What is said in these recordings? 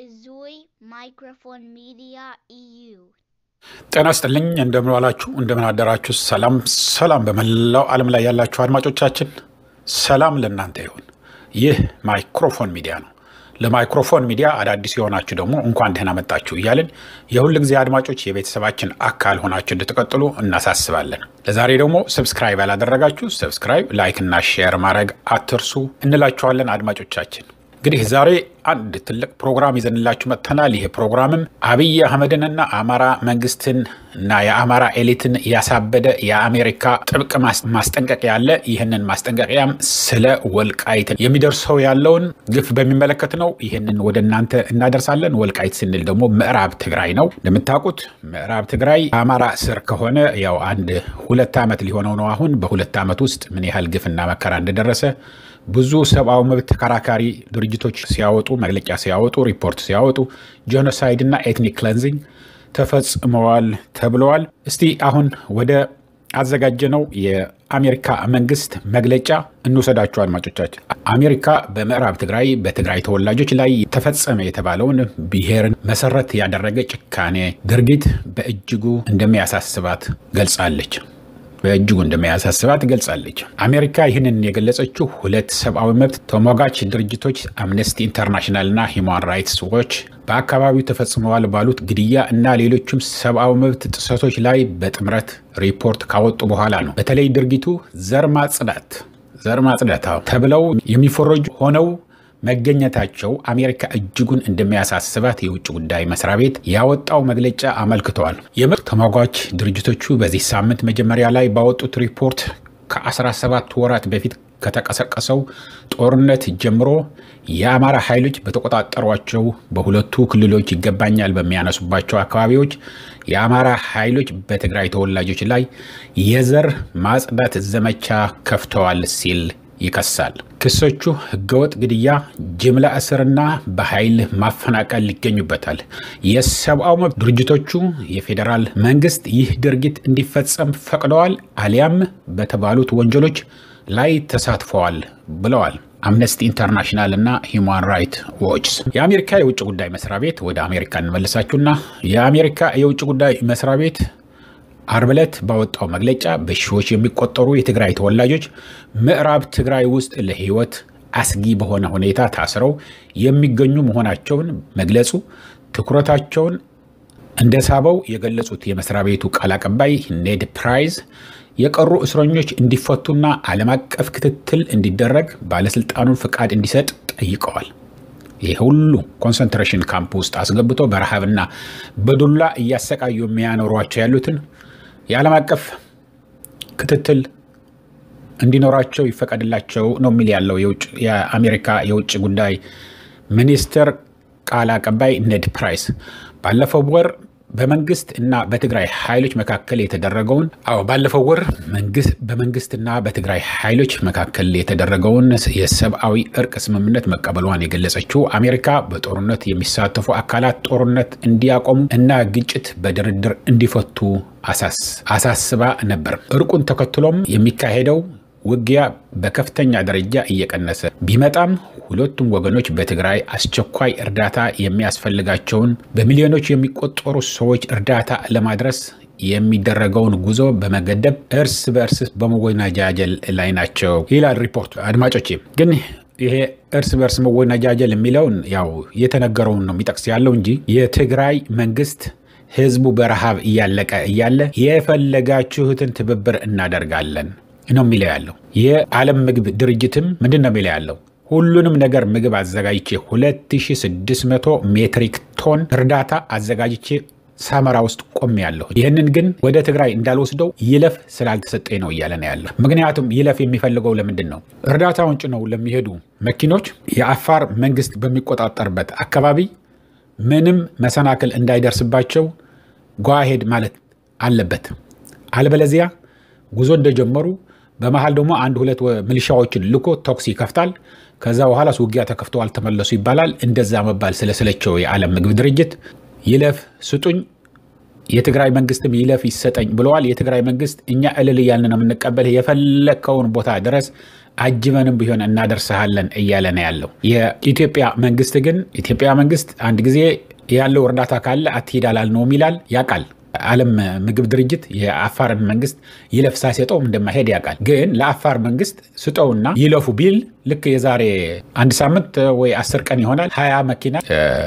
Izui Microphone Media EU. ጤና ይስጥልኝ እንደምን ዋላችሁ እንደምን አደራችሁ ሰላም ሰላም በመላው ዓለም ላይ ያላችሁ አድማጮቻችን ሰላም ለእናንተ ይሁን ይህ ማይክሮፎን ሚዲያ ነው ለማይክሮፎን ሚዲያ አዳዲስ የሆናችሁ ደግሞ እንኳን ደህና መጣችሁ እያልን የሁል ጊዜ አድማጮች የቤተሰባችን አካል ሆናችሁ እንድትቀጥሉ እናሳስባለን ለዛሬ ደግሞ ሰብስክራይብ ያላደረጋችሁ ሰብስክራይብ ላይክ እና ሼር ማድረግ አትርሱ እንላችኋለን አድማጮቻችን እንግዲህ ዛሬ አንድ ትልቅ ፕሮግራም ይዘንላችሁ መጥተናል። ይህ ፕሮግራምም አብይ አህመድንና አማራ መንግስትን እና የአማራ ኤሊትን ያሳበደ የአሜሪካ ጥብቅ ማስጠንቀቂያ ያለ ይህንን ማስጠንቀቂያም ስለ ወልቃይት የሚደርሰው ያለውን ግፍ በሚመለከት ነው። ይህንን ወደ እናንተ እናደርሳለን። ወልቃይት ስንል ደግሞ ምዕራብ ትግራይ ነው። እንደምታውቁት ምዕራብ ትግራይ አማራ ስር ከሆነ ያው አንድ ሁለት ዓመት ሊሆነው ነው። አሁን በሁለት ዓመት ውስጥ ምን ያህል ግፍና መከራ እንደደረሰ ብዙ ሰብአዊ መብት ተከራካሪ ድርጅቶች ሲያወጡ መግለጫ ሲያወጡ ሪፖርት ሲያወጡ ጄኖሳይድ እና ኤትኒክ ክለንዚንግ ተፈጽመዋል ተብለዋል። እስቲ አሁን ወደ አዘጋጀነው የአሜሪካ መንግስት መግለጫ እንውሰዳቸው አድማጮቻችን። አሜሪካ በምዕራብ ትግራይ በትግራይ ተወላጆች ላይ ተፈጸመ የተባለውን ብሔርን መሰረት ያደረገ ጭካኔ ድርጊት በእጅጉ እንደሚያሳስባት ገልጻለች። በእጅጉ እንደሚያሳስባት ገልጻለች። አሜሪካ ይህንን የገለጸችው ሁለት ሰብአዊ መብት ተሟጋች ድርጅቶች አምነስቲ ኢንተርናሽናልና ሂውማን ራይትስ ዎች በአካባቢው ተፈጽመዋል ባሉት ግድያ እና ሌሎችም ሰብአዊ መብት ጥሰቶች ላይ በጥምረት ሪፖርት ካወጡ በኋላ ነው። በተለይ ድርጊቱ ዘር ማጽዳት ዘር ማጽዳት ተብለው የሚፈረጁ ሆነው መገኘታቸው አሜሪካ እጅጉን እንደሚያሳስባት የውጭ ጉዳይ መስሪያ ቤት ያወጣው መግለጫ አመልክተዋል። የመብት ተሟጋች ድርጅቶቹ በዚህ ሳምንት መጀመሪያ ላይ ባወጡት ሪፖርት ከ17 ወራት በፊት ከተቀሰቀሰው ጦርነት ጀምሮ የአማራ ኃይሎች በተቆጣጠሯቸው በሁለቱ ክልሎች ይገባኛል በሚያነሱባቸው አካባቢዎች የአማራ ኃይሎች በትግራይ ተወላጆች ላይ የዘር ማጽዳት ዘመቻ ከፍተዋል ሲል ይከሳል። ክሶቹ ህገወጥ ግድያ፣ ጅምላ እስርና በኃይል ማፈናቀል ይገኙበታል። የሰብአዊ መብት ድርጅቶቹ የፌዴራል መንግስት ይህ ድርጊት እንዲፈጸም ፈቅደዋል አሊያም በተባሉት ወንጀሎች ላይ ተሳትፈዋል ብለዋል። አምነስቲ ኢንተርናሽናል እና ሂውማን ራይት ዎችስ። የአሜሪካ የውጭ ጉዳይ መስሪያ ቤት ወደ አሜሪካ እንመልሳችሁና የአሜሪካ የውጭ ጉዳይ መስሪያ ቤት አርብ ዕለት ባወጣው መግለጫ በሺዎች የሚቆጠሩ የትግራይ ተወላጆች ምዕራብ ትግራይ ውስጥ ለህይወት አስጊ በሆነ ሁኔታ ታስረው የሚገኙ መሆናቸውን መግለጹ ትኩረታቸውን እንደሳበው የገለጹት የመስሪያ ቤቱ ቃል አቀባይ ኔድ ፕራይዝ የቀሩ እስረኞች እንዲፈቱና ዓለም አቀፍ ክትትል እንዲደረግ ባለስልጣኑን ፍቃድ እንዲሰጥ ጠይቀዋል። ይህ ሁሉ ኮንሰንትሬሽን ካምፕ ውስጥ አስገብቶ በረሃብና በዱላ እያሰቃዩ የሚያኖሯቸው ያሉትን የዓለም አቀፍ ክትትል እንዲኖራቸው ይፈቀድላቸው ነው የሚል ያለው የአሜሪካ የውጭ ጉዳይ ሚኒስትር ቃል አቀባይ ኔድ ፕራይስ ባለፈው ወር በመንግስት እና በትግራይ ኃይሎች መካከል የተደረገውን አዎ ባለፈው ወር በመንግስትና በትግራይ ኃይሎች መካከል የተደረገውን የሰብአዊ እርቅ ስምምነት መቀበሏን የገለጸችው አሜሪካ በጦርነት የሚሳተፉ አካላት ጦርነት እንዲያቆሙ እና ግጭት በድርድር እንዲፈቱ አሳስባ ነበር። እርቁን ተከትሎም የሚካሄደው ውጊያ በከፍተኛ ደረጃ እየቀነሰ ቢመጣም ሁለቱም ወገኖች በትግራይ አስቸኳይ እርዳታ የሚያስፈልጋቸውን በሚሊዮኖች የሚቆጠሩ ሰዎች እርዳታ ለማድረስ የሚደረገውን ጉዞ በመገደብ እርስ በእርስ በመወናጃጀል ላይ ናቸው ይላል ሪፖርቱ። አድማጮቼ ግን ይሄ እርስ በእርስ መወናጃጀል የሚለውን ያው የተነገረውን ነው የሚጠቅስ ያለው እንጂ የትግራይ መንግስት ህዝቡ በረሃብ እያለቀ እያለ የፈለጋችሁትን ትብብር እናደርጋለን ነው የሚለው ያለው። የዓለም ምግብ ድርጅትም ምንድን ነው የሚለው ያለው ሁሉንም ነገር ምግብ አዘጋጅቼ 2600 ሜትሪክ ቶን እርዳታ አዘጋጅቼ ሳመራ ውስጥ ቆም ያለሁ ይህንን ግን ወደ ትግራይ እንዳልወስደው ይለፍ ስላልተሰጠኝ ነው እያለ ነው ያለ። ምክንያቱም ይለፍ የሚፈልገው ለምንድን ነው? እርዳታውን ጭነው ለሚሄዱ መኪኖች የአፋር መንግስት በሚቆጣጠርበት አካባቢ ምንም መሰናክል እንዳይደርስባቸው ጓሄድ ማለት አለበት። አለበለዚያ ጉዞ እንደጀመሩ በመሀል ደግሞ አንድ ሁለት ሚሊሻዎችን ልኮ ተኩስ ይከፍታል። ከዛ በኋላ ውጊያ ተከፍተው አልተመለሱ ይባላል። እንደዛ መባል ስለሰለቸው የዓለም ምግብ ድርጅት ይለፍ ስጡኝ፣ የትግራይ መንግስትም ይለፍ ይሰጠኝ ብለዋል። የትግራይ መንግስት እኛ እልል እያልን ነው የምንቀበልህ፣ የፈለግከውን ቦታ ድረስ አጅበንም ቢሆን እናደርስሃለን እያለ ነው ያለው። የኢትዮጵያ መንግስት ግን ኢትዮጵያ መንግስት አንድ ጊዜ ያለው እርዳታ ካለ አትሂድ አላልነውም ይላል፣ ያውቃል። ዓለም ምግብ ድርጅት የአፋርን መንግስት ይለፍ ሳይሰጠውም እንደማይሄድ ያውቃል። ግን ለአፋር መንግስት ስጠውና ይለፉ ቢል ልክ የዛሬ አንድ ሳምንት ወይ አስር ቀን ይሆናል ሀያ መኪና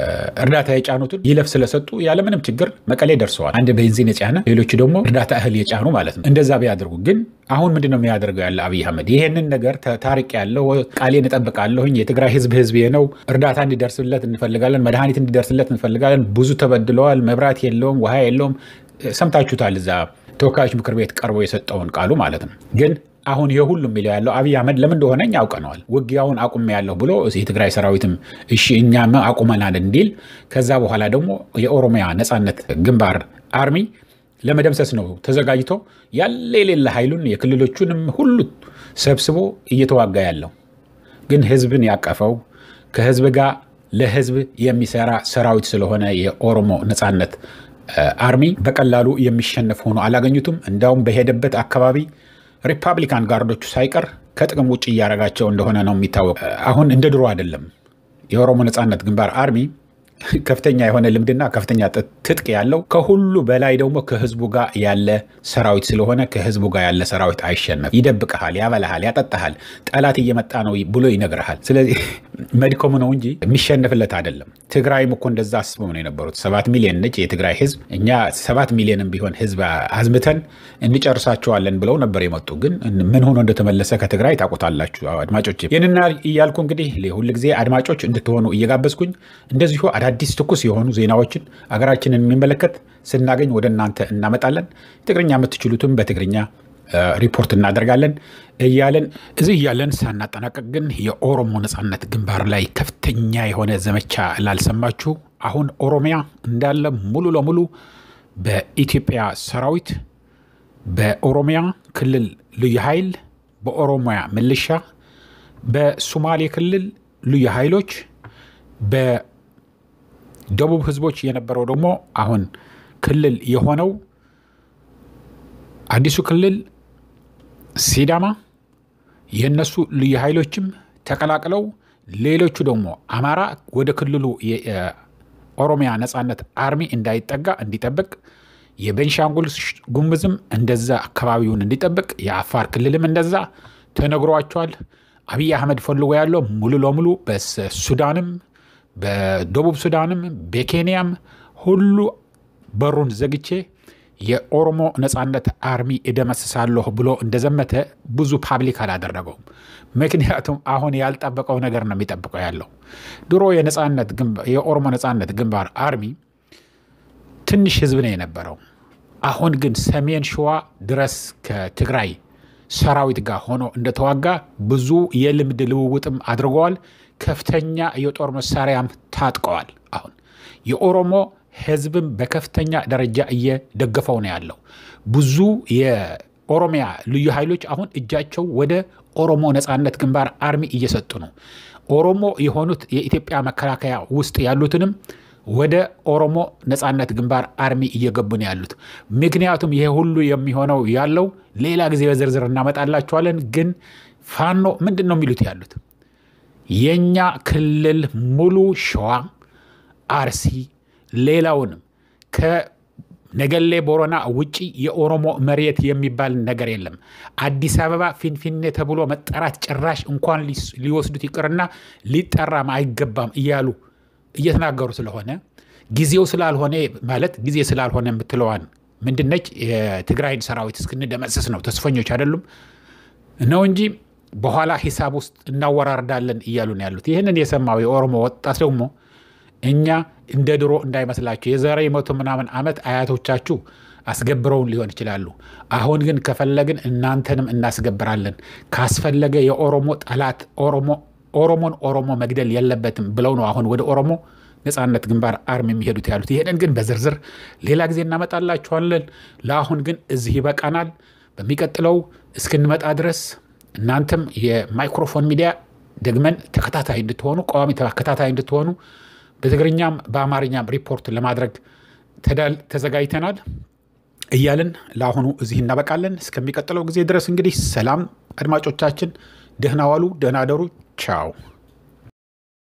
እርዳታ የጫኑትን ይለፍ ስለሰጡ ያለምንም ችግር መቀሌ ደርሰዋል። አንድ ቤንዚን የጫነ ሌሎቹ ደግሞ እርዳታ እህል የጫኑ ማለት ነው። እንደዛ ቢያደርጉ ግን አሁን ምንድን ነው የሚያደርገው ያለ አብይ አህመድ ይሄንን ነገር ታሪቅ ያለው ቃሌን እጠብቃለሁኝ የትግራይ ህዝብ ህዝብ ነው፣ እርዳታ እንዲደርስለት እንፈልጋለን፣ መድኃኒት እንዲደርስለት እንፈልጋለን። ብዙ ተበድለዋል፣ መብራት የለውም፣ ውሃ የለውም። ሰምታችሁታል እዛ ተወካዮች ምክር ቤት ቀርቦ የሰጠውን ቃሉ ማለት ነው ግን አሁን ይሄ ሁሉ የሚለው ያለው አብይ አህመድ ለምን እንደሆነ እኛ አውቀነዋል። ውጊያውን አቁሜ ያለሁ ብሎ የትግራይ ሰራዊትም እሺ እኛም አቁመናል እንዲል ከዛ በኋላ ደግሞ የኦሮሚያ ነፃነት ግንባር አርሚ ለመደምሰስ ነው ተዘጋጅቶ ያለ የሌለ ኃይሉን የክልሎቹንም ሁሉ ሰብስቦ እየተዋጋ ያለው ግን ህዝብን ያቀፈው ከህዝብ ጋር ለህዝብ የሚሰራ ሰራዊት ስለሆነ የኦሮሞ ነፃነት አርሚ በቀላሉ የሚሸነፍ ሆኖ አላገኙትም። እንዳውም በሄደበት አካባቢ ሪፐብሊካን ጋርዶቹ ሳይቀር ከጥቅም ውጭ እያደረጋቸው እንደሆነ ነው የሚታወቅ። አሁን እንደ ድሮ አይደለም። የኦሮሞ ነፃነት ግንባር አርሚ ከፍተኛ የሆነ ልምድና ከፍተኛ ትጥቅ ያለው ከሁሉ በላይ ደግሞ ከህዝቡ ጋር ያለ ሰራዊት ስለሆነ ከህዝቡ ጋር ያለ ሰራዊት አይሸነፍ። ይደብቀሃል፣ ያበላሃል፣ ያጠጣሃል። ጠላት እየመጣ ነው ብሎ ይነግርሃል። ስለዚህ መድከሙ ነው እንጂ የሚሸነፍለት አይደለም። ትግራይም እኮ እንደዛ አስበው ነው የነበሩት። ሰባት ሚሊዮን ነች የትግራይ ህዝብ። እኛ ሰባት ሚሊዮንም ቢሆን ህዝብ አዝምተን እንጨርሳቸዋለን ብለው ነበር የመጡ። ግን ምን ሆኖ እንደተመለሰ ከትግራይ ታውቁታላችሁ አድማጮች። ይህንና እያልኩ እንግዲህ ሁልጊዜ አድማጮች እንድትሆኑ እየጋበዝኩኝ እንደዚሁ አዳዲስ ትኩስ የሆኑ ዜናዎችን አገራችንን የሚመለከት ስናገኝ ወደ እናንተ እናመጣለን። ትግርኛ የምትችሉትም በትግርኛ ሪፖርት እናደርጋለን እያለን እዚህ እያለን ሳናጠናቀቅ ግን የኦሮሞ ነፃነት ግንባር ላይ ከፍተኛ የሆነ ዘመቻ ላልሰማችሁ፣ አሁን ኦሮሚያ እንዳለ ሙሉ ለሙሉ በኢትዮጵያ ሰራዊት፣ በኦሮሚያ ክልል ልዩ ኃይል፣ በኦሮሚያ ምልሻ፣ በሶማሌ ክልል ልዩ ኃይሎች ደቡብ ህዝቦች የነበረው ደግሞ አሁን ክልል የሆነው አዲሱ ክልል ሲዳማ የነሱ ልዩ ኃይሎችም ተቀላቅለው ሌሎቹ ደግሞ አማራ ወደ ክልሉ የኦሮሚያ ነፃነት አርሚ እንዳይጠጋ እንዲጠብቅ፣ የቤንሻንጉል ጉሙዝም እንደዛ አካባቢውን እንዲጠብቅ፣ የአፋር ክልልም እንደዛ ተነግሯቸዋል። አብይ አህመድ ፈልጎ ያለው ሙሉ ለሙሉ በሱዳንም በደቡብ ሱዳንም በኬንያም ሁሉ በሩን ዘግቼ የኦሮሞ ነፃነት አርሚ እደመስሳለሁ ብሎ እንደዘመተ ብዙ ፓብሊክ አላደረገውም። ምክንያቱም አሁን ያልጠበቀው ነገር ነው የሚጠብቀው ያለው። ድሮ የኦሮሞ ነፃነት ግንባር አርሚ ትንሽ ህዝብ ነው የነበረው። አሁን ግን ሰሜን ሸዋ ድረስ ከትግራይ ሰራዊት ጋር ሆኖ እንደተዋጋ ብዙ የልምድ ልውውጥም አድርገዋል። ከፍተኛ የጦር መሳሪያም ታጥቀዋል። አሁን የኦሮሞ ህዝብም በከፍተኛ ደረጃ እየደገፈው ነው ያለው። ብዙ የኦሮሚያ ልዩ ኃይሎች አሁን እጃቸው ወደ ኦሮሞ ነፃነት ግንባር አርሚ እየሰጡ ነው። ኦሮሞ የሆኑት የኢትዮጵያ መከላከያ ውስጥ ያሉትንም ወደ ኦሮሞ ነፃነት ግንባር አርሚ እየገቡ ነው ያሉት። ምክንያቱም ይሄ ሁሉ የሚሆነው ያለው ሌላ ጊዜ በዝርዝር እናመጣላቸዋለን። ግን ፋኖ ምንድን ነው የሚሉት ያሉት የእኛ ክልል ሙሉ ሸዋ፣ አርሲ፣ ሌላውንም ከነገሌ ቦረና ውጪ የኦሮሞ መሬት የሚባል ነገር የለም። አዲስ አበባ ፊንፊኔ ተብሎ መጠራት ጭራሽ እንኳን ሊወስዱት ይቅርና ሊጠራም አይገባም እያሉ እየተናገሩ ስለሆነ ጊዜው ስላልሆነ ማለት ጊዜ ስላልሆነ የምትለዋን ምንድነች የትግራይን ሰራዊት እስክንደመሰስ ነው ተስፈኞች አይደሉም ነው እንጂ በኋላ ሂሳብ ውስጥ እናወራርዳለን እያሉ ነው ያሉት። ይህንን የሰማው የኦሮሞ ወጣት ደግሞ እኛ እንደ ድሮ እንዳይመስላችሁ የዛሬ መቶ ምናምን ዓመት አያቶቻችሁ አስገብረውን ሊሆን ይችላሉ። አሁን ግን ከፈለግን እናንተንም እናስገብራለን። ካስፈለገ የኦሮሞ ጠላት ኦሮሞን ኦሮሞ መግደል የለበትም ብለው ነው አሁን ወደ ኦሮሞ ነፃነት ግንባር አርሚ የሚሄዱት ያሉት። ይህንን ግን በዝርዝር ሌላ ጊዜ እናመጣላችኋለን። ለአሁን ግን እዚህ ይበቃናል። በሚቀጥለው እስክንመጣ ድረስ እናንተም የማይክሮፎን ሚዲያ ደግመን ተከታታይ እንድትሆኑ ቋሚ ተከታታይ እንድትሆኑ በትግርኛም በአማርኛም ሪፖርት ለማድረግ ተዘጋጅተናል እያልን ለአሁኑ እዚህ እናበቃለን። እስከሚቀጥለው ጊዜ ድረስ እንግዲህ ሰላም አድማጮቻችን፣ ደህና ዋሉ፣ ደህና አደሩ። ቻው